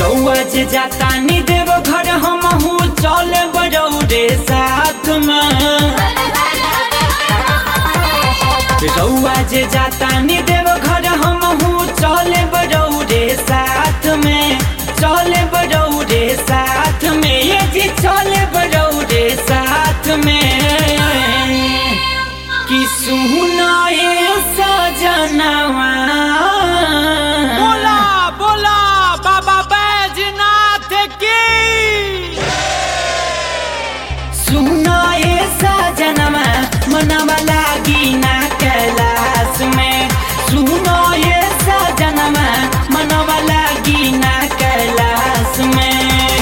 रउआ जे जाता नी देव घर हमहू चल बरौरे साथ में रउआ जे जाता नी देव घर हमहू चल बरौरे साथ में चल बरौरे साथ में ये जी चल बरौरे साथ में कि सुनाए सजनवा बोला बोला बाबा बैजनाथ की सुनाए सजनवा मनवा लागी ना कैलाश में सुनाए सजनवा मनवा लागी ना कैलाश में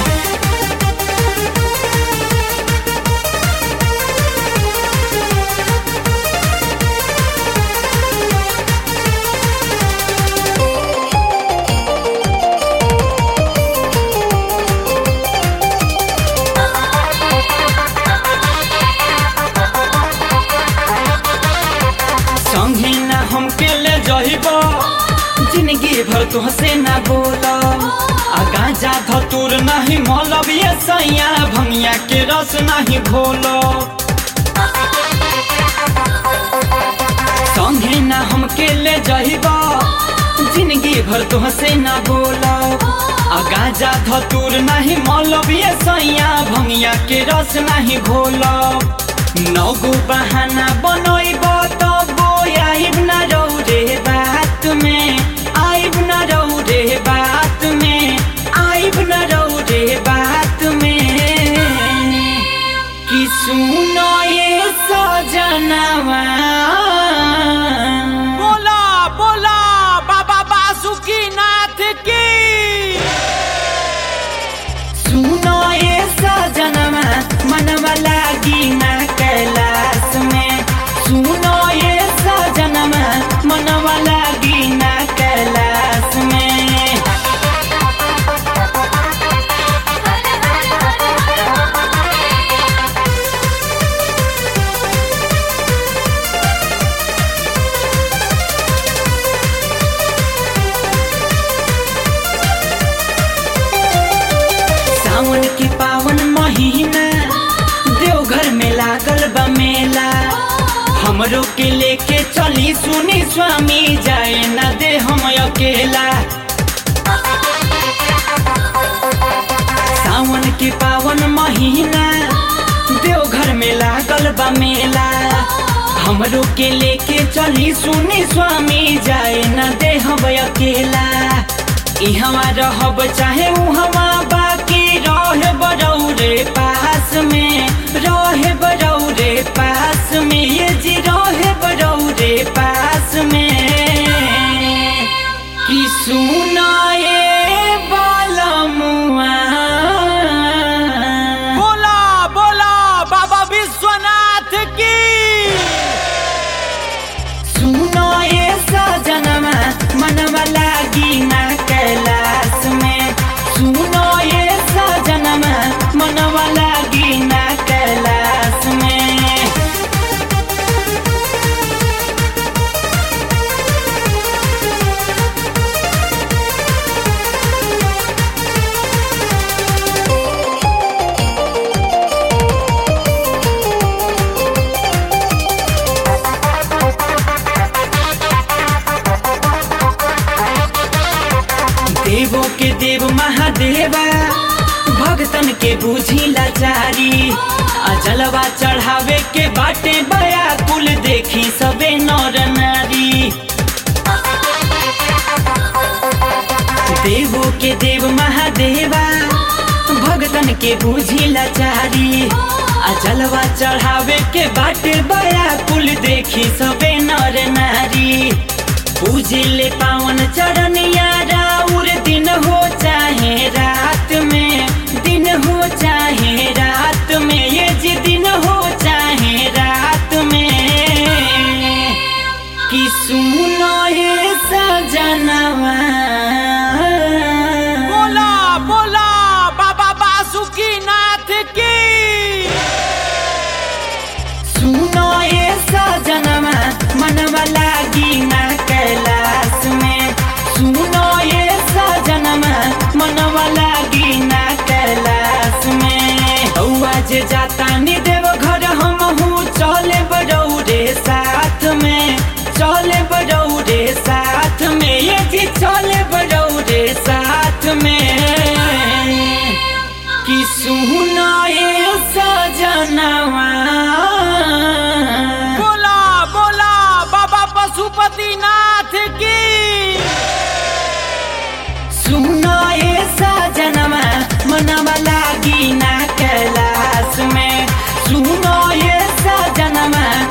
संगे ना हमके ले जहिब जिंदगी भर तुहसे ना बोल आ गांजा धतूर नहीं मौलब ये सैया भंगिया के रस नहीं घोल संगे ना हमके ले जहिब जिंदगी भर तुहसे ना बोल आ गांजा धतूर नहीं मौलब ये सैया भंगिया के रस नहीं घोल नगो बहाना बनोइब तबो आइब न रौरे बात में आइब न रौरे बात में आइब न रौरे बात में कि सुनो ये सजनवा बोला बोला बाबा बासुकी नाथ की सुनो ये सजनवा मनवा लागी ना कैलाश में सुनो ये सजनवा मनवा लागी ना कैलाश में सावन के पावन महीना देवघर में लागल बा मेला हमरो के लेके चली सुनी स्वामी जाए न दे हम अकेला सावन के पावन महीना देवघर में लागल बा मेला हमरो के लेके चली सुनी स्वामी जाए न दे हम अकेला इहवा रहब चाहे उहवा बाकी रहे बरौरे पास में रहे बरौरे पास में ये जी रहे बरौरे पास में कि सुनाए बालमुआ बोला बोला बाबा विश्वनाथ की सुनो ये सजनमा मनवा लागी ना कैलाश में सुनो ये सजनमा मनवा लागी ना कैलाश में देवों के देव महादेवा भक्तन के बूझी लाचारी आ जलवा चढ़ावे के बाटे बया कुल देखी सबे नर नारी देवों के देव महादेवा भक्तन के बूझी लाचारी आ जलवा चढ़ावे के बाटे बया कुल देखी सबे नर नारी पूजे ले पावन चरण राउर दिन हो चाहे रात में दिन हो चाहे रात में ये जी दिन हो चाहे रात में कि सुनो ये सजनवा बोला बोला बाबा बासुकी नाथ की सुनो ये सजनवा मनवा लागी ना कैलाश में सुनो ये सज जे जाता नी देव घर हम हूँ चले बरौरे साथ में चले बरौरे साथ में ये जी चले बरौरे साथ में कि सुना ये सजनवा बोला बोला बाबा पशुपति नाथ की सुनो ये सजनमा मनवा लागी ना कैलाश में सुनो ये सजनमा